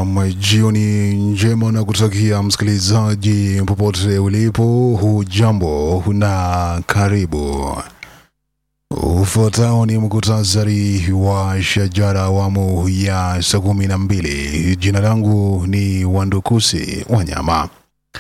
Naam, jioni njema na kutakia msikilizaji popote ulipo, hujambo na karibu. Ufuatao ni mkutasari wa shajara awamu ya saa kumi na mbili. Jina langu ni Wandukusi Wanyama.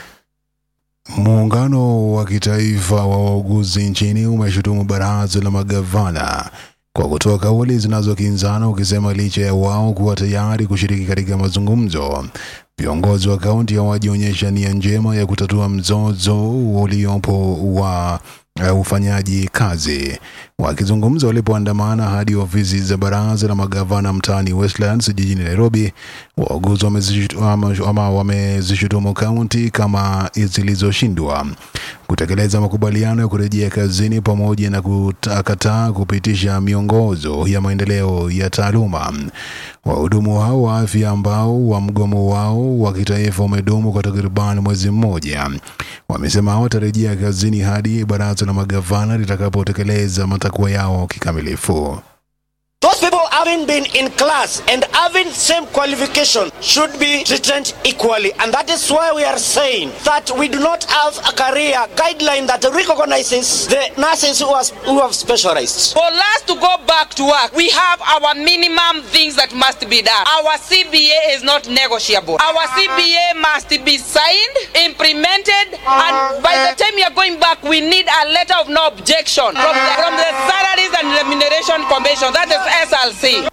Muungano wa kitaifa wa wauguzi nchini umeshutumu baraza la magavana kwa kutoa kauli zinazokinzana ukisema licha ya wao kuwa tayari kushiriki katika mazungumzo, viongozi wa kaunti hawajionyesha nia njema ya kutatua mzozo uliopo wa uh, ufanyaji kazi. Wakizungumza walipoandamana hadi ofisi za baraza la magavana mtaani Westlands jijini Nairobi, wauguzi wamezishutu- ama- ama wamezishutumu kaunti kama zilizoshindwa kutekeleza makubaliano ya kurejea kazini pamoja na kukataa kupitisha miongozo ya maendeleo ya taaluma. Wahudumu hao wa afya ambao wa mgomo wao wa kitaifa umedumu kwa takriban mwezi mmoja wamesema hawatarejea kazini hadi baraza la magavana litakapotekeleza matakwa yao kikamilifu. Those people having been in class and having same qualification should be treated equally. And that is why we are saying that we do not have a career guideline that recognizes the nurses who, has, who have specialized. For us to go back to work, we have our minimum things that must be done. Our CBA is not negotiable. Our CBA must be signed, implemented, and by the time we are going back, we need a letter of no objection from the, from the Salaries and Remuneration Commission, that is SLC.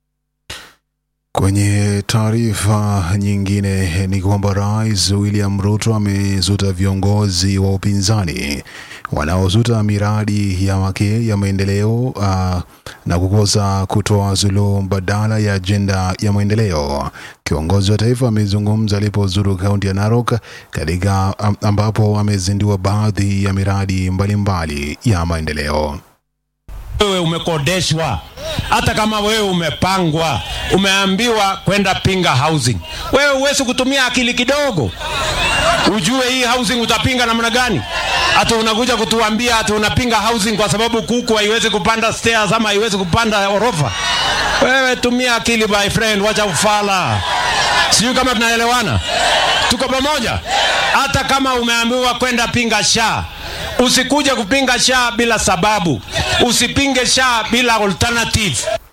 Kwenye taarifa nyingine ni kwamba Rais William Ruto amezuta viongozi wa upinzani wanaozuta miradi ya wake ya maendeleo uh, na kukosa kutoa suluhu mbadala ya ajenda ya maendeleo. Kiongozi wa taifa amezungumza alipozuru kaunti ya Narok katika am- ambapo amezindua baadhi ya miradi mbalimbali ya maendeleo. wewe umekodeshwa, hata kama wewe umepangwa, umeambiwa kwenda pinga housing, wewe huwezi kutumia akili kidogo ujue hii housing utapinga namna gani? Hata unakuja kutuambia hata unapinga housing kwa sababu kuku haiwezi kupanda stairs ama haiwezi kupanda orofa. Wewe tumia akili my friend, wacha ufala. Sijui kama tunaelewana, tuko pamoja. Hata kama umeambiwa kwenda pinga sha, usikuje kupinga sha bila sababu, usipinge sha bila alternative.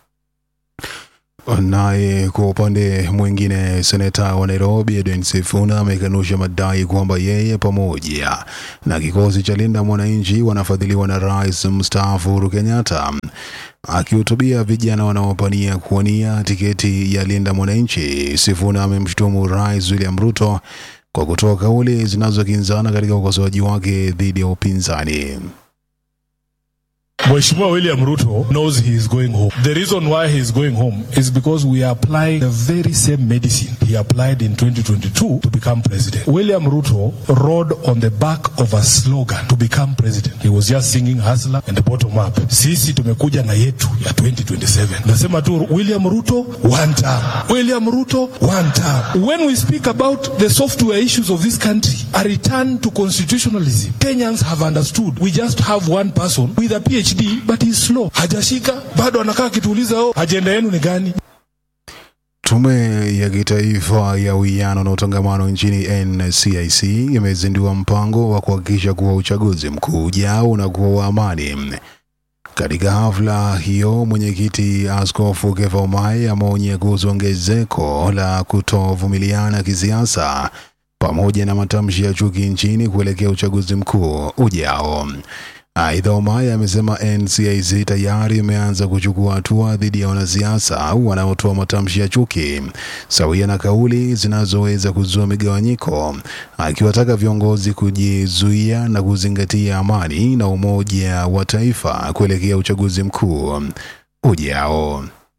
Naye kwa upande mwingine, seneta wa Nairobi Edwin Sifuna amekanusha madai kwamba yeye pamoja na kikosi cha Linda Mwananchi wanafadhiliwa na rais mstaafu Uhuru Kenyatta. Akihutubia vijana wanaopania kuwania tiketi ya Linda Mwananchi, Sifuna amemshutumu rais William Ruto kwa kutoa kauli zinazokinzana katika ukosoaji wake dhidi ya upinzani. Mheshimiwa William Ruto knows he is going home. The reason why he is going home is because we are applying the very same medicine he applied in 2022 to become president. William Ruto rode on the back of a slogan to become president. He was just singing hustler and the bottom up. Sisi tumekuja na yetu ya 2027. Nasema tu William Ruto one term. William Ruto one term. When we speak about the software issues of this country, a return to constitutionalism, Kenyans have understood. We just have one person with a PhD but he's slow. Hajashika, bado anakaa akituuliza oh, ajenda yenu ni gani? Tume ya Kitaifa ya Uwiano na Utangamano nchini NCIC imezindua mpango wa kuhakikisha kuwa uchaguzi mkuu ujao unakuwa wa amani. Katika hafla hiyo, mwenyekiti Askofu Kefa Omai ameonya kuhusu ongezeko la kutovumiliana kisiasa pamoja na matamshi ya chuki nchini kuelekea uchaguzi mkuu ujao. Aidha, Omaya amesema NCIC tayari imeanza kuchukua hatua dhidi ya wanasiasa wanaotoa matamshi ya chuki sawia na kauli zinazoweza kuzua migawanyiko, akiwataka viongozi kujizuia na kuzingatia amani na umoja wa taifa kuelekea uchaguzi mkuu ujao.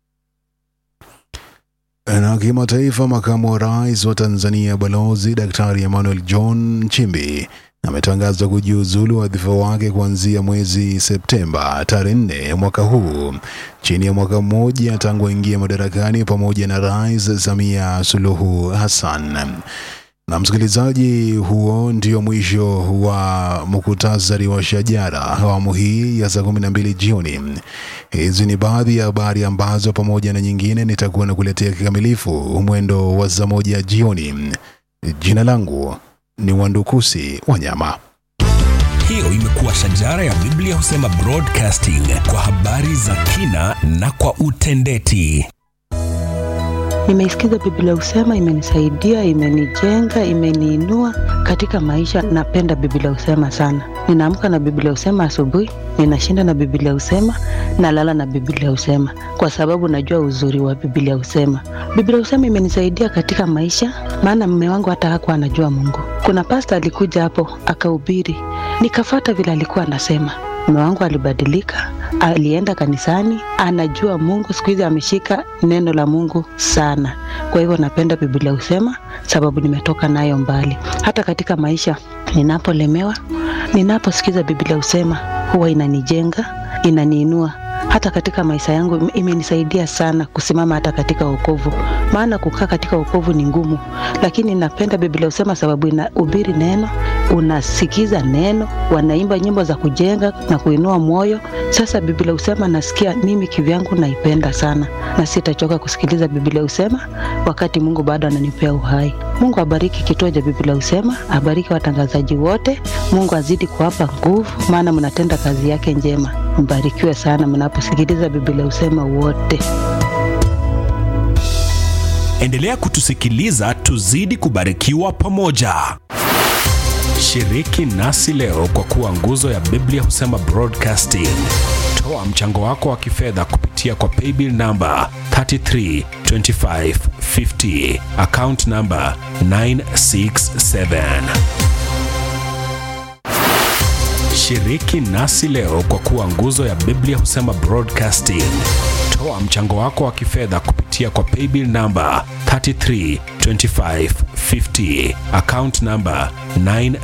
Na kimataifa, makamu wa rais wa Tanzania Balozi Daktari Emmanuel John Nchimbi ametangaza kujiuzulu wadhifa wake kuanzia mwezi Septemba tarehe nne mwaka huu, chini ya mwaka mmoja tangu aingia madarakani pamoja na Rais Samia Suluhu Hassan. Na msikilizaji, huo ndio mwisho wa muktasari wa Shajara awamu hii ya saa kumi na mbili jioni. Hizi ni baadhi ya habari ambazo pamoja na nyingine nitakuwa nakuletea kikamilifu mwendo wa saa moja jioni. Jina langu ni Wandukusi Wanyama. Hiyo imekuwa Shajara ya Biblia husema broadcasting kwa habari za kina na kwa utendeti. Nimeisikiza Biblia husema, imenisaidia, imenijenga, imeniinua katika maisha. Napenda Biblia husema sana. Ninaamka na Biblia husema asubuhi, ninashinda na Biblia husema, nalala na Biblia husema, kwa sababu najua uzuri wa Biblia husema. Biblia husema imenisaidia katika maisha, maana mume wangu hata hakuwa anajua Mungu. Kuna pasta alikuja hapo akahubiri, nikafata vile alikuwa anasema. Mume wangu alibadilika, alienda kanisani, anajua Mungu. Siku hizi ameshika neno la Mungu sana. Kwa hivyo napenda Biblia husema, sababu nimetoka nayo mbali. Hata katika maisha ninapolemewa, ninaposikiza Biblia husema, huwa inanijenga, inaniinua hata katika maisha yangu imenisaidia sana kusimama hata katika wokovu, maana kukaa katika wokovu ni ngumu, lakini napenda Biblia husema sababu inahubiri neno, unasikiza neno, wanaimba nyimbo za kujenga na kuinua moyo. Sasa Biblia husema nasikia mimi kivyangu naipenda sana, na sitachoka kusikiliza Biblia husema wakati Mungu bado ananipea uhai. Mungu abariki kituo cha Biblia husema, abariki watangazaji wote. Mungu azidi kuwapa nguvu, maana mnatenda kazi yake njema. Mbarikiwe sana mnaposikiliza Biblia husema wote. Endelea kutusikiliza, tuzidi kubarikiwa pamoja. Shiriki nasi leo kwa kuwa nguzo ya Biblia husema broadcasting. Toa mchango wako wa kifedha kupitia kwa paybill namba 332550 account namba 967. Shiriki nasi leo kwa kuwa nguzo ya Biblia husema broadcasting. Toa mchango wako wa kifedha kupitia kwa paybill namba 332550 account namba 9